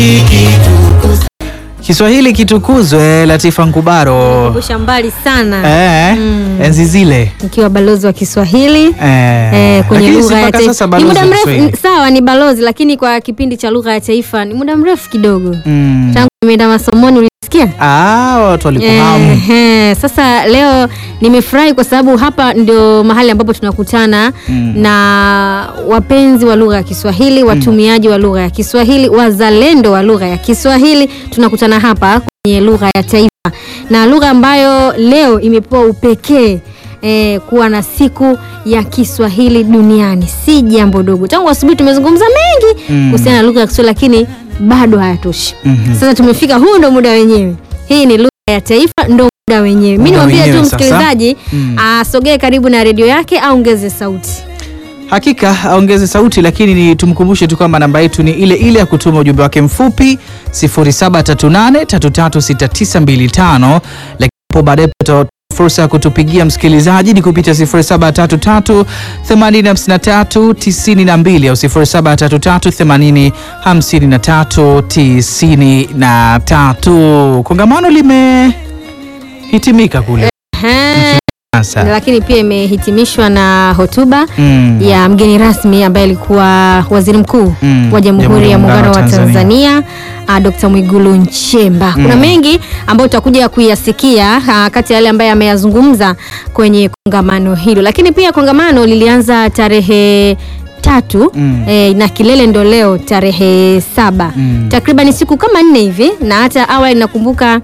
Kiswahili kitukuzwe. Latifa Nkubaro Kusha mbali sana eh, Mm. enzi zile nikiwa balozi wa Kiswahili eh, eh, kwenye lakini lugha si ya mpaka taifa sasa ni balozi muda wa mrefu. Kiswahili. Sawa, ni balozi, lakini kwa kipindi cha lugha ya taifa ni muda mrefu kidogo Mm. tangu nimeenda masomoni. Ulisikia? Ah, watu walikuhamu Ehe, sasa leo nimefurahi kwa sababu hapa ndio mahali ambapo tunakutana Mm. na wapenzi wa lugha ya Kiswahili, watumiaji wa lugha ya Kiswahili, wazalendo wa lugha ya Kiswahili. Tunakutana hapa kwenye lugha ya taifa na lugha ambayo leo imepewa upekee eh, kuwa na siku ya Kiswahili duniani. Si jambo dogo. Tangu asubuhi tumezungumza mengi Mm. kuhusiana na lugha ya Kiswahili, lakini bado hayatoshi. Mhm. Sasa tumefika, huu ndo muda wenyewe. Hii ni lugha ya taifa, ndo muda wenyewe. Mi Muda niwambie tu wenyewe sasa. msikilizaji Mm. asogee karibu na redio yake au ongeze sauti. Hakika aongeze sauti, lakini ni tumkumbushe tu kwamba namba yetu ni ile ile ya kutuma ujumbe wake mfupi 0738336925, lakini hapo baadaye tutatoa fursa ya kutupigia msikilizaji ni kupitia 0733 8053 92 au 0733 80 53 93. Kongamano limehitimika kule Ehe, sasa. lakini pia imehitimishwa na hotuba Mm. ya mgeni rasmi ambaye alikuwa waziri mkuu Mm. wa Jamhuri ya Muungano wa Tanzania uh, Dr. Mwigulu Nchemba. Kuna Mm. mengi ambayo tutakuja kuyasikia uh, kati ya yale ambaye ameyazungumza kwenye kongamano hilo, lakini pia kongamano lilianza tarehe tatu Mm. eh, na kilele ndo leo tarehe saba Mm. takriban siku kama nne hivi, na hata awali nakumbuka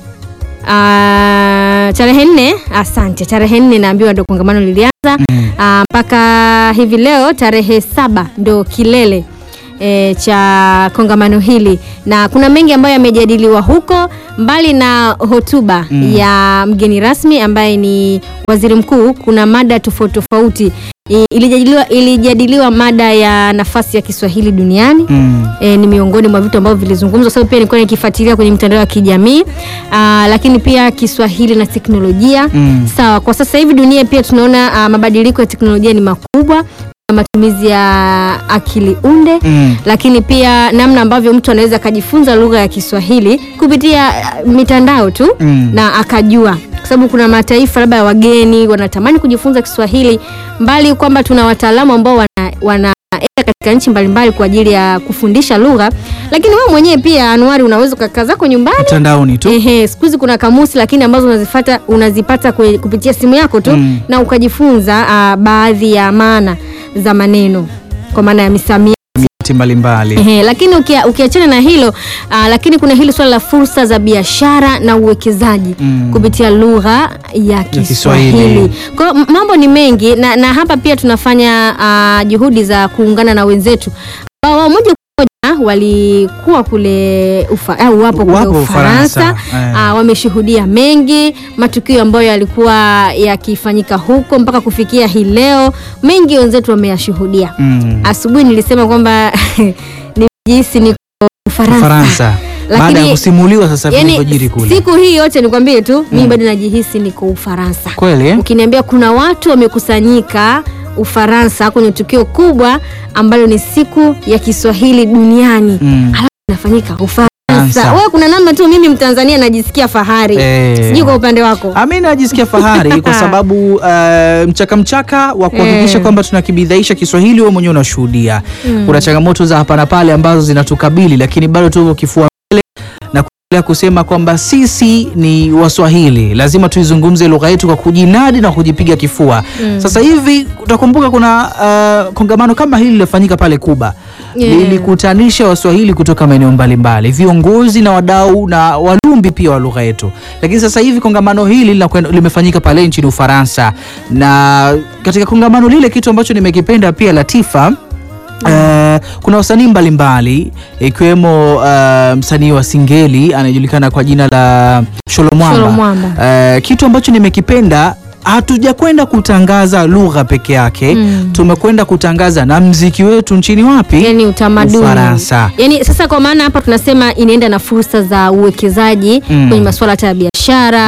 Ah, tarehe nne, asante, tarehe nne naambiwa ndo kongamano lilianza Mm. Ah, mpaka hivi leo tarehe saba ndo kilele e, cha kongamano hili, na kuna mengi ambayo yamejadiliwa huko, mbali na hotuba Mm. ya mgeni rasmi ambaye ni waziri mkuu. Kuna mada tofauti tofauti I- ilijadiliwa, ilijadiliwa mada ya nafasi ya Kiswahili duniani Mm. e, ni miongoni mwa vitu ambavyo vilizungumzwa. Sababu pia nilikuwa nikifuatilia kwenye mitandao ya kijamii Aa, lakini pia Kiswahili na teknolojia Mm. sawa. Kwa sasa hivi dunia pia tunaona ah, mabadiliko ya teknolojia ni makubwa, matumizi ya akili unde Mm. lakini pia namna ambavyo mtu anaweza akajifunza lugha ya Kiswahili kupitia ah, mitandao tu Mm. na akajua, kwa sababu kuna mataifa labda ya wageni wanatamani kujifunza Kiswahili, mbali kwamba tuna wataalamu ambao wana, wana katika nchi mbalimbali kwa ajili ya kufundisha lugha, lakini wewe mwenyewe pia Anuari unaweza ukakaa zako nyumbani mtandaoni tu Ehe, siku hizi kuna kamusi lakini ambazo unazifata unazipata kwe, kupitia simu yako tu Mm. na ukajifunza ah, baadhi ya maana za maneno kwa maana ya misamiati. miti mbalimbali Ehe, lakini ukia- ukiachana na hilo ah, lakini kuna hili swala la fursa za biashara na uwekezaji Mm. kupitia lugha ya Kiswahili. Kiswahili. Kwa hiyo m- mambo ni mengi na, na hapa pia tunafanya ah, juhudi za kuungana na wenzetu ambao wao moja kwa moja walikuwa kule ufa, au wapo kule Wapo Ufaransa Ufaransa, eh. ah, wameshuhudia mengi matukio ambayo yalikuwa yakifanyika huko mpaka kufikia hii leo, mengi wenzetu wameyashuhudia. Mm. Asubuhi nilisema kwamba nimejihisi niko Ufaransa, Ufaransa baada ya Lakini- kusimuliwa sasa yani vilivyojiri kule siku hii yote nikwambie tu mimi bado najihisi niko Ufaransa. kweli eh? Ukiniambia kuna watu wamekusanyika Ufaransa kwenye tukio kubwa ambalo ni siku ya Kiswahili duniani Mm. alafu inafanyika Ufaransa. Ufaransa. Wewe kuna namna tu mimi Mtanzania najisikia fahari Eh. sijui kwa upande wako. Ami najisikia fahari kwa sababu uh, mchaka mchaka wa kuhakikisha Eh. kwamba tunakibidhaisha Kiswahili, wewe mwenyewe unashuhudia kuna changamoto za hapa na pale ambazo zinatukabili, lakini bado tuko kifua mbele na kuendelea kusema kwamba sisi ni Waswahili, lazima tuizungumze lugha yetu kwa kujinadi na kujipiga kifua. Sasa hivi utakumbuka kuna uh, kongamano kama hili lilofanyika pale Kuba Yeah. lilikutanisha Waswahili kutoka maeneo mbalimbali, viongozi na wadau na walumbi pia wa lugha yetu. Lakini sasa hivi kongamano hili linakwenda- limefanyika pale nchini Ufaransa, na katika kongamano lile kitu ambacho nimekipenda pia Latifa Uh, kuna wasanii mbalimbali ikiwemo uh, msanii wa Singeli anayejulikana kwa jina la Sholo Mwamba. Sholo Mwamba. Uh, kitu ambacho nimekipenda hatujakwenda kutangaza lugha peke yake Mm. tumekwenda kutangaza na mziki wetu nchini wapi? yani utamaduni Ufaransa. yani sasa kwa maana hapa tunasema inaenda na fursa za uwekezaji Mm. kwenye masuala hata ya biashara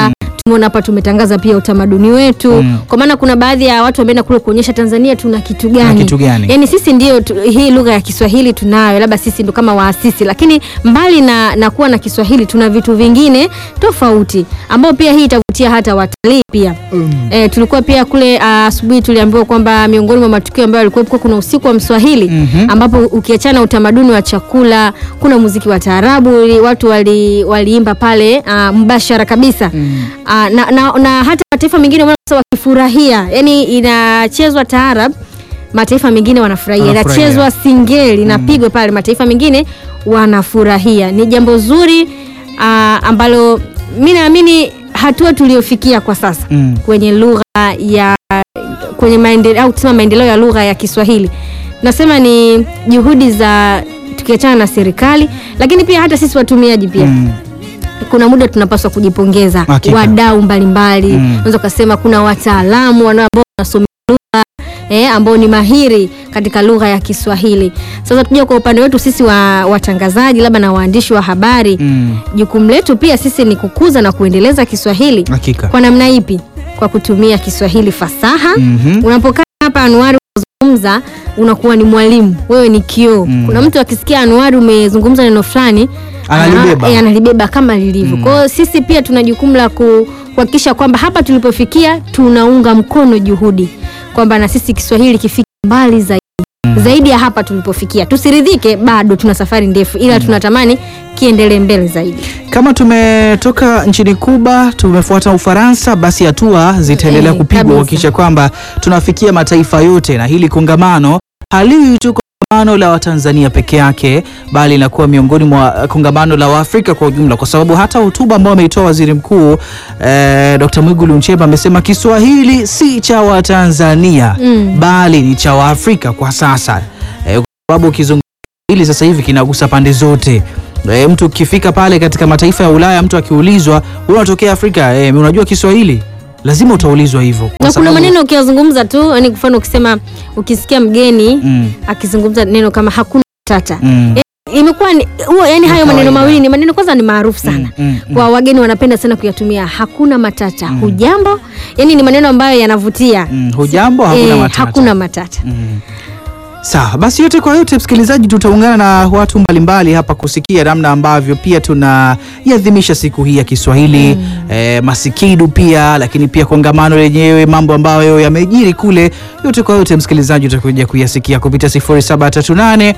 Umeona hapa tumetangaza pia utamaduni wetu Mm. kwa maana kuna baadhi ya watu wameenda kule kuonyesha Tanzania tuna kitu gani, kitu gani? Yaani sisi ndio tu, hii lugha ya Kiswahili tunayo, labda sisi ndo kama waasisi, lakini mbali na, na kuwa na Kiswahili tuna vitu vingine tofauti ambao pia hii itavutia hata watalii pia. E, tulikuwa pia kule ah, asubuhi tuliambiwa kwamba miongoni mwa matukio ambayo yalikuwepo kuna usiku wa Mswahili Mhm. ambapo ukiachana utamaduni wa chakula kuna muziki wa taarabu, watu wali, waliimba pale ah, mbashara kabisa Ah, na, na, na hata mataifa mengine umeona sasa wakifurahia, yani inachezwa taarab mataifa mengine wanafurahia, Wanafurahia. inachezwa singeli inapigwa pale mataifa mengine wanafurahia. Ni jambo zuri ah, ambalo mi naamini hatua tuliofikia kwa sasa Mm. kwenye lugha ya kwenye maendeleo au tusema maendeleo ya lugha ya Kiswahili, nasema ni juhudi za tukiachana na serikali, lakini pia hata sisi watumiaji pia Mm. kuna muda tunapaswa kujipongeza Hakika. wadau mbalimbali Mm. unaweza ukasema kuna wataalamu wana- ambao wanasomea lugha eh, ambao ni mahiri katika lugha ya Kiswahili. Sasa tuja kwa upande wetu sisi wa watangazaji labda na waandishi wa habari Mm. jukumu letu pia sisi ni kukuza na kuendeleza Kiswahili Hakika. kwa namna ipi? Kwa kutumia Kiswahili fasaha. Mhm. Unapokaa hapa Anuari unazungumza, unakuwa ni mwalimu, wewe ni kioo. Mm. Kuna mtu akisikia Anuari umezungumza neno fulani Analibeba. ana- eh, analibeba kama lilivyo. Mm. Kwa hiyo sisi pia tuna jukumu la ku- kuhakikisha kwamba hapa tulipofikia tunaunga mkono juhudi kwamba na sisi Kiswahili kifike mbali zaidi zaidi ya hapa tulipofikia. Tusiridhike, bado tuna safari ndefu, ila tunatamani kiendelee mbele zaidi. Kama tumetoka nchini Kuba tumefuata Ufaransa, basi hatua zitaendelea Eh, kupigwa kabisa. kuhakikisha kwamba tunafikia mataifa yote, na hili kongamano haliwi tu kongamano la Watanzania peke yake, bali inakuwa miongoni mwa kongamano la Waafrika kwa ujumla, kwa sababu hata hotuba ambayo ameitoa waziri mkuu eh, Dr. Mwigulu Nchemba amesema Kiswahili si cha Watanzania Mm. bali ni cha Waafrika kwa sasa eh, kwa sababu ukizungumza hili sasa hivi kinagusa pande zote. E, mtu ukifika pale katika mataifa ya Ulaya, mtu akiulizwa wewe unatokea Afrika, e, unajua Kiswahili, lazima utaulizwa hivyo kwa na kuna sababu- maneno ukiyazungumza tu, yani kwa mfano ukisema, ukisikia mgeni mm, akizungumza neno kama hakuna tata mm, imekuwa ni huo, yani hayo maneno kawaida. mawili ni maneno kwanza ni maarufu sana mm, mm, mm. kwa wageni wanapenda sana kuyatumia. Hakuna matata, hujambo, yani ni maneno ambayo yanavutia. Mm, hujambo, hakuna Eh, matata. hakuna matata. Mm. Sawa basi, yote kwa yote, msikilizaji, tutaungana na watu mbalimbali hapa kusikia namna ambavyo pia tunaiadhimisha siku hii ya Kiswahili eh, masikidu pia, lakini pia kongamano lenyewe, mambo ambayo yamejiri kule. Yote kwa yote, msikilizaji, utakuja kuyasikia kupitia 0738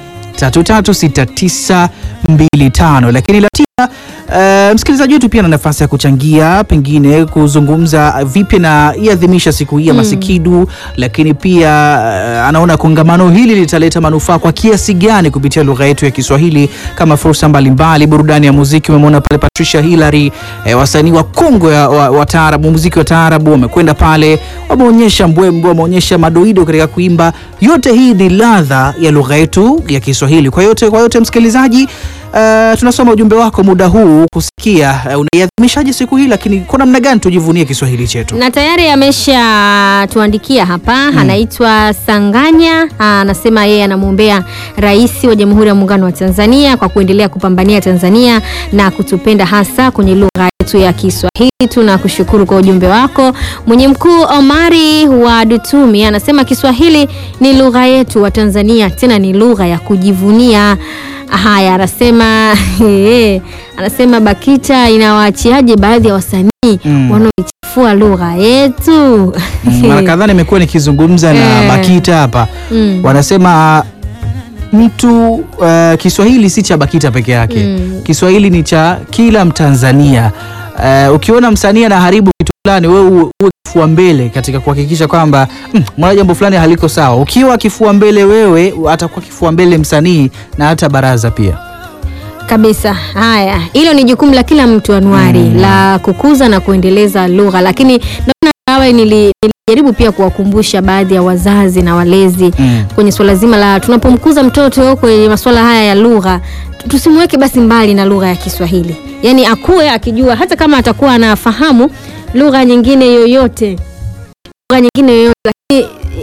336925 lakini Latina Uh, msikilizaji wetu pia na nafasi ya kuchangia pengine kuzungumza vipi na iadhimisha siku hii ya masikidu, lakini pia uh, anaona kongamano hili litaleta manufaa kwa kiasi gani kupitia lugha yetu ya Kiswahili kama fursa mbalimbali, burudani ya muziki. Umemwona pale Patricia Hillary, eh, wasanii wa Kongo ya, wa, wa taarabu, muziki wa taarabu wamekwenda pale, wameonyesha mbwembwe, wameonyesha madoido katika kuimba. Yote hii ni ladha ya lugha yetu ya Kiswahili. Kwa yote kwa yote msikilizaji Uh, tunasoma ujumbe wako muda huu kusikia uh, unaiadhimishaje siku hii, lakini kwa namna gani tujivunie Kiswahili chetu? na tayari amesha tuandikia hapa anaitwa Sanganya anasema yeye anamwombea rais wa Jamhuri ya Muungano wa Tanzania kwa kuendelea kupambania Tanzania na kutupenda hasa kwenye lugha yetu ya Kiswahili. Tunakushukuru kwa ujumbe wako. Mwenye mkuu Omari wa Dutumi anasema Kiswahili ni lugha yetu wa Tanzania, tena ni lugha ya kujivunia. Haya, anasema anasema BAKITA inawaachiaje baadhi ya wasanii Mm. wanaoichafua lugha yetu? Mm, Mara kadhaa nimekuwa nikizungumza na Eh. BAKITA hapa Mm. wanasema mtu uh, Kiswahili si cha BAKITA peke yake Mm. Kiswahili ni cha kila Mtanzania. Uh, ukiona msanii anaharibu kitu fulani, wewe uwe uwe kifua mbele katika kuhakikisha kwamba mm, mwana jambo fulani haliko sawa. Ukiwa kifua mbele wewe, atakuwa kifua mbele msanii na hata baraza pia. Kabisa. Haya, hilo ni jukumu la kila mtu Anuari, la kukuza na kuendeleza lugha, lakini naona awe nili, nilijaribu pia kuwakumbusha baadhi ya wazazi na walezi Mm. kwenye swala zima la tunapomkuza mtoto kwenye masuala haya ya lugha, tusimweke basi mbali na lugha ya Kiswahili, yaani akuwe akijua, hata kama atakuwa anafahamu lugha nyingine yoyote lugha nyingine yoyote, lakini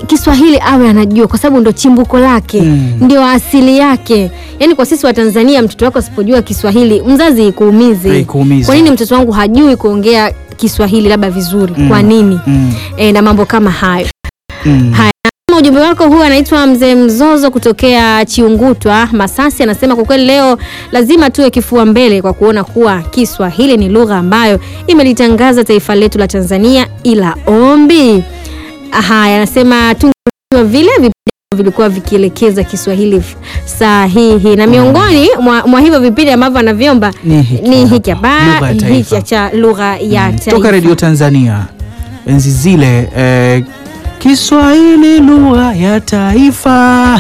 Kiswahili awe anajua kwa sababu ndo chimbuko lake Mm. ndio asili yake. Yaani kwa sisi wa Tanzania, mtoto wako asipojua Kiswahili mzazi ikuumize. Ikuumize. Kwa nini mtoto wangu hajui kuongea Kiswahili labda vizuri? Kwa nini? Mm. E, na mambo kama hayo. Mm. Haya, kama ujumbe wako huu anaitwa Mzee Mzozo kutokea Chiungutwa, Masasi, anasema kwa kweli leo lazima tuwe kifua mbele kwa kuona kuwa Kiswahili ni lugha ambayo imelitangaza taifa letu la Tanzania, ila ombi. Haya, anasema tungejua vile vipindi vilikuwa vikielekeza Kiswahili f- sahihi, na miongoni mwa, mwa hivyo vipindi ambavyo anavyomba Ni hiki ni hapa. hiki hapa, Lugha ya taifa. hiki cha lugha ya taifa. toka redio Tanzania enzi zile eh, Kiswahili lugha ya taifa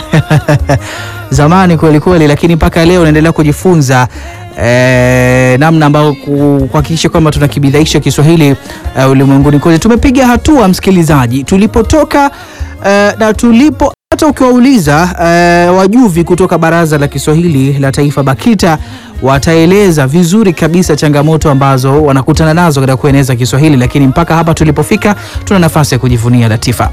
zamani kweli kweli, lakini mpaka leo naendelea kujifunza eh, namna ambayo ku- kuhakikisha kwamba tunakibidhaisha Kiswahili eh, ulimwenguni kote. Tumepiga hatua msikilizaji, tulipotoka eh, na tulipo hata ukiwauliza eh, wajuvi kutoka Baraza la Kiswahili la Taifa BAKITA wataeleza vizuri kabisa changamoto ambazo wanakutana nazo katika kueneza Kiswahili, lakini mpaka hapa tulipofika tuna nafasi ya kujivunia Latifa.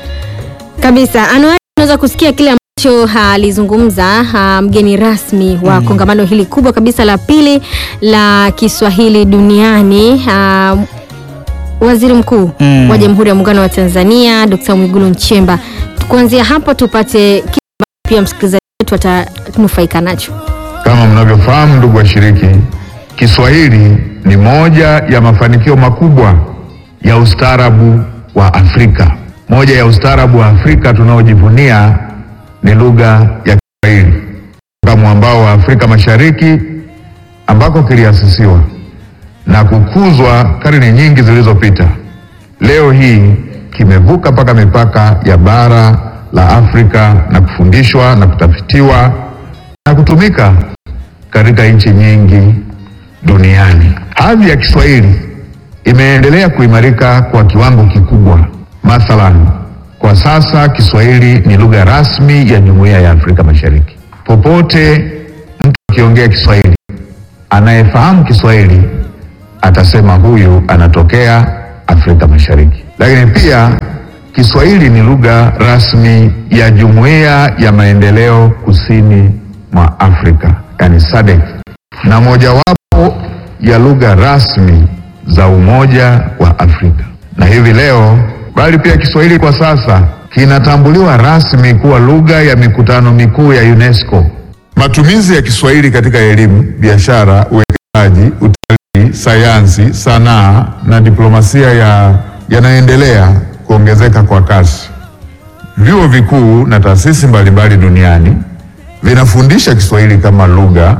kabisa anuari unaweza kusikia kile ambacho alizungumza ah, mgeni rasmi wa kongamano hili kubwa kabisa la pili la Kiswahili duniani ah, waziri mkuu Mm. wa Jamhuri ya Muungano wa Tanzania Dr. Mwigulu Nchemba. Kuanzia hapo tupate kile ambacho pia msikilizaji wetu atanufaika nacho. Kama mnavyofahamu ndugu washiriki, Kiswahili ni moja ya mafanikio makubwa ya ustaarabu wa Afrika. Moja ya ustaarabu wa Afrika tunaojivunia ni lugha ya Kiswahili toka mwambao wa Afrika Mashariki ambako kiliasisiwa na kukuzwa karne nyingi zilizopita. Leo hii kimevuka mpaka mipaka ya bara la Afrika na kufundishwa na kutafitiwa na kutumika katika nchi nyingi duniani. Hadhi ya Kiswahili imeendelea kuimarika kwa kiwango kikubwa. Mathalan, kwa sasa Kiswahili ni lugha rasmi ya Jumuiya ya Afrika Mashariki. Popote mtu akiongea Kiswahili, anayefahamu Kiswahili atasema huyu anatokea Afrika Mashariki. Lakini pia Kiswahili ni lugha rasmi ya Jumuiya ya Maendeleo Kusini mwa Afrika, yani SADC, na mojawapo ya lugha rasmi za Umoja wa Afrika. Na hivi leo, bali pia Kiswahili kwa sasa kinatambuliwa rasmi kuwa lugha ya mikutano mikuu ya UNESCO. Matumizi ya Kiswahili katika elimu, biashara, uwekezaji, utalii, sayansi, sanaa na diplomasia ya yanaendelea kuongezeka kwa kasi. Vyuo vikuu na taasisi mbalimbali duniani vinafundisha Kiswahili kama lugha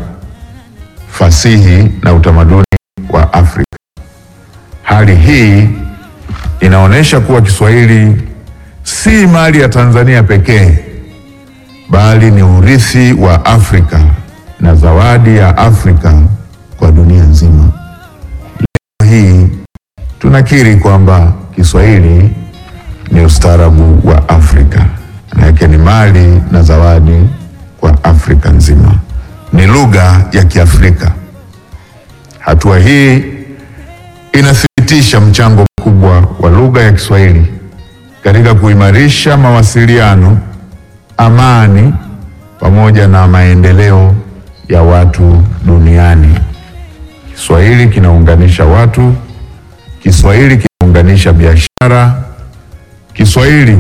fasihi na utamaduni wa Afrika. Hali hii inaonyesha kuwa Kiswahili si mali ya Tanzania pekee, bali ni urithi wa Afrika na zawadi ya Afrika kwa dunia nzima. Leo hii tunakiri kwamba Kiswahili ni ustaarabu wa Afrika, manake ni mali na zawadi kwa Afrika nzima, ni lugha ya Kiafrika. Hatua hii inathibitisha mchango mkubwa wa lugha ya Kiswahili katika kuimarisha mawasiliano, amani pamoja na maendeleo ya watu duniani. Kiswahili kinaunganisha watu, Kiswahili kinaunganisha biashara, Kiswahili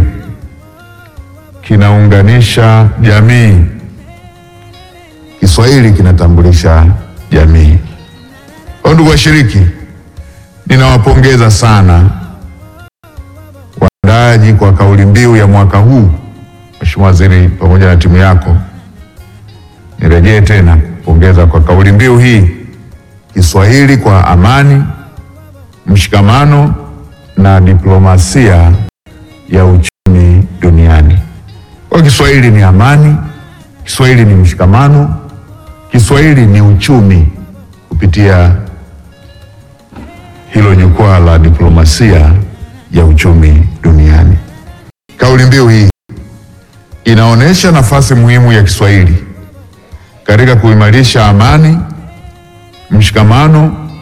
kinaunganisha jamii, Kiswahili kinatambulisha jamii. Kwa ndugu washiriki, ninawapongeza sana waandaaji kwa kauli mbiu ya mwaka huu. Mheshimiwa Waziri pamoja na timu yako, nirejee tena kupongeza kwa kauli mbiu hii, Kiswahili kwa amani, mshikamano na diplomasia ya uchumi duniani. Kwa Kiswahili ni amani, Kiswahili ni mshikamano, Kiswahili ni uchumi kupitia hilo jukwaa la diplomasia ya uchumi duniani. Kauli mbiu hii inaonyesha nafasi muhimu ya Kiswahili katika kuimarisha amani, mshikamano,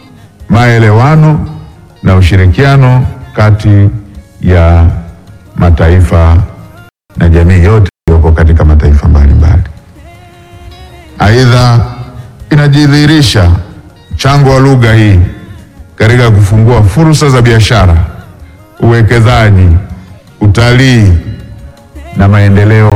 maelewano na ushirikiano kati ya mataifa na jamii yote iliyopo katika mataifa mbalimbali. Aidha, inajidhihirisha mchango wa lugha hii katika kufungua fursa za biashara, uwekezaji, utalii na maendeleo